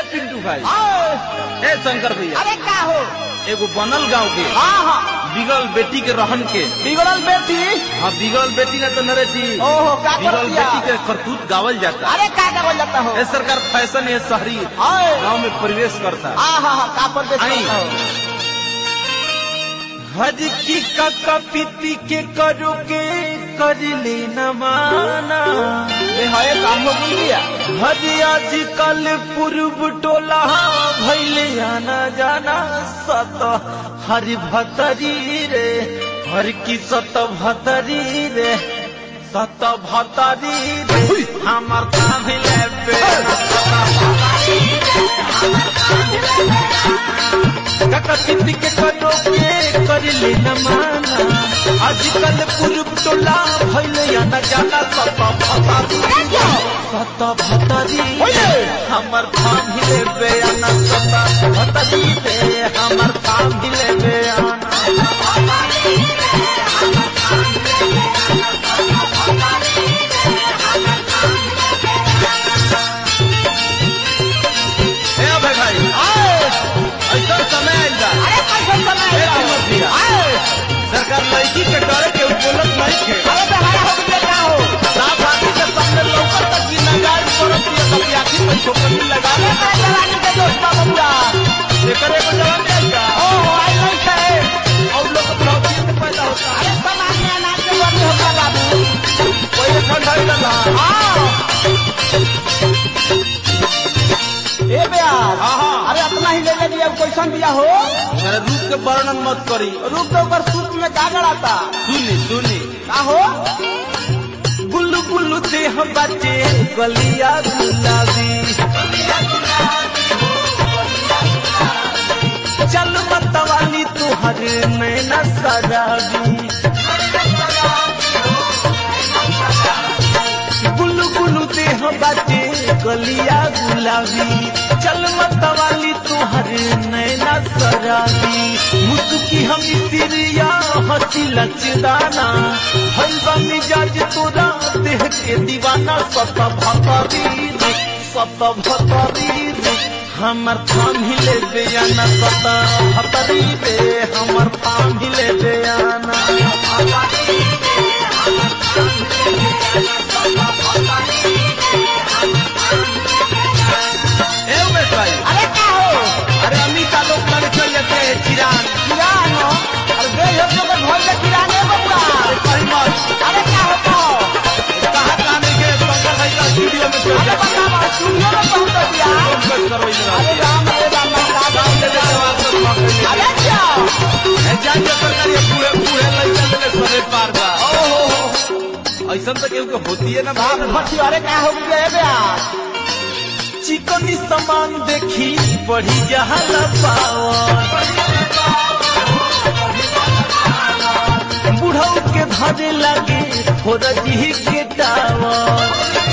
पिंटू भाई आए, ए शंकर भैया अरे का हो एगो बनल गांव के हाँ हाँ बिगल बेटी के रहन के बिगड़ल बेटी हाँ बिगल बेटी ना तो नरेटी ओहो का कर बिगल दिया बेटी के करतूत गावल जाता अरे का का बोल जाता हो ए सरकार फैशन है शहरी आए, गांव में प्रवेश करता हाँ हाँ हाँ का पर बेच आई। करता हो हज की काका पीती के करो के कर ले न माना ये है काम हो गया हज आज कल पूर्व टोला भैले आना जाना सत हर भतरी रे हर की सत भतरी रे सत भतरी रे हमर काम ले पे काका पीती के करो के कर ले न माना आजकल पूर्व टोला भैले आना जाना सत भतरी रे सत भतरी ओये! हमर थाम हिले बेयाना सत भतरी रे हमर थाम हिले बेयाना ए अबे भाई आए, ऐसा समय आइल बा अरे कैसे समय ए है? समझ दिया। आए, सरकार लड़की के डरे के बोलत नहीं थे अरे बेहारा हो गया का हो साफ आखी के सामने लौकत तक की नगार करत दिया कभी आखी में छोकरी लगा अरे ले का जवानी के दोस्त बा बबुआ एकर एगो जवान नहीं का ओहो आई नहीं थे और लोग लौकी से पैदा होता अरे समाज में अनाज के वर्णी होगा बाबू कोई ठंडा ही लगा हाँ ए बेयार हाँ, हाँ। अरे अपना ही ले ले दिया कैसन दिया हो मेरे रूप के वर्णन मत करी रूप तो ऊपर सूप में का गड़ाता सुनी सुनी का हो गुल्लू गुल्लू देह बचे गलिया गुलाबी चल मतवाली तुहर नैना सराबी गुल्लू गुल्लू देह बचे गलिया गुलाबी चल मतवाली तुहर नैना सराबी मुस्की हम सिरिया हंसी लचदाना हलवा मिजाज तोरा देह के दीवाना सत भतरी रे सत भतरी रे हमर थाम हिले बेयाना सत भतरी रे हमर थाम हिले बेयाना ए उमेश भाई अरे का हो अरे अमिता लोग लग चल जाते हैं चिरान किरान हो अरे बे हो तो घर में किराने बबुआ अरे कहीं मत अरे का हो का हो कहाँ कहाँ नहीं गए पंकज भाई का स्टूडियो में चल अरे जाते हैं बता बा स्टूडियो में पहुंच दिया बस करो इधर अरे राम अरे राम का काम ले ले जवाब तो पकड़ अरे क्या ले जान जा सरकार ये पूरे पूरे लइका ले सरे पार बा ओहो ऐसा तो केहू के होती है ना बाप बात भट्टी अरे का हो गया बे यार चिकनी सामान देखी बढ़ी जहाला पावर बुढ़ऊ के धरे लगे फोरजी के टावर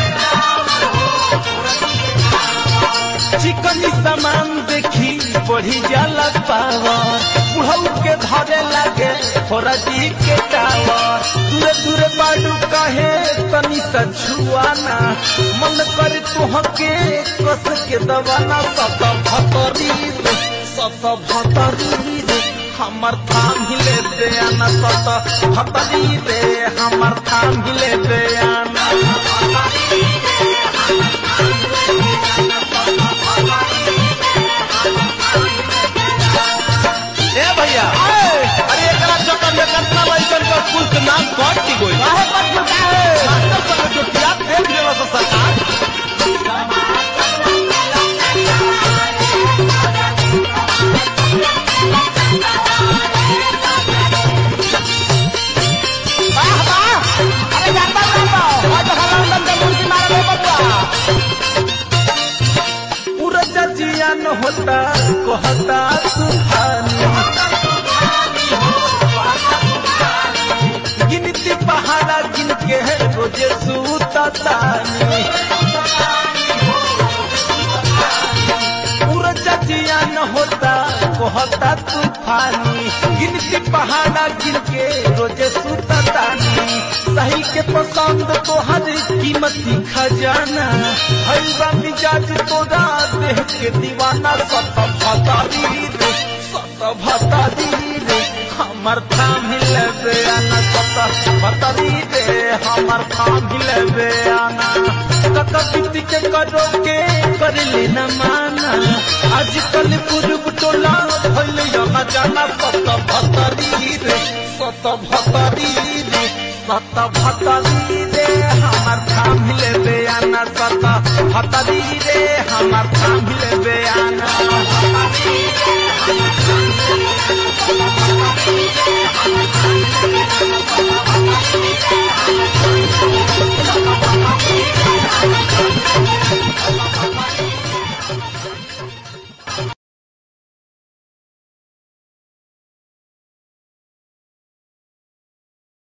चिकनी सामान देखी बढ़ी जाला पावर बुढ़ऊ के धरे लगे फोरजी के टावर दूरे दूरे बाडू कहे तनी सा छुआना मन कर तुहके कस के दवाना सत भतरी रे सत भतरी रे हमर थाम हिले बेयाना सत भतरी रे हमर थाम हिले बेयाना ए भैया अरे एकरा चक्कर में कितना लइकन का स्कूल के नाम कट की गई काहे पर झुका है मास्टर सब जो किया फेंक देला सा सरकार वाह वाह अरे जाता जाता आज हला अंदर के मुर्गी मार दे बबुआ पूरा जजिया न होता कहता तूफानी गिनती पहाड़ा गिन के रोजे सूता तानी पूरा जजिया न होता कहता तूफानी गिनती पहाड़ा गिन के रोजे सूता तानी सही के पसंद तो हर कीमती खजाना हलवा मिजाज तोरा देह के दीवाना सत भतारी रे सत भतारी रे हमर थाम लेबे आना सत भतारी रे हमर थाम लेबे आना कका बीती के करो के कर लेना माना आजकल पूर्व टोला भइल यहाँ जाना सत भतारी रे सत भतारी रे सत भतारी रे हमर थाम लेबे आना सत भतारी रे हमर थाम लेबे आना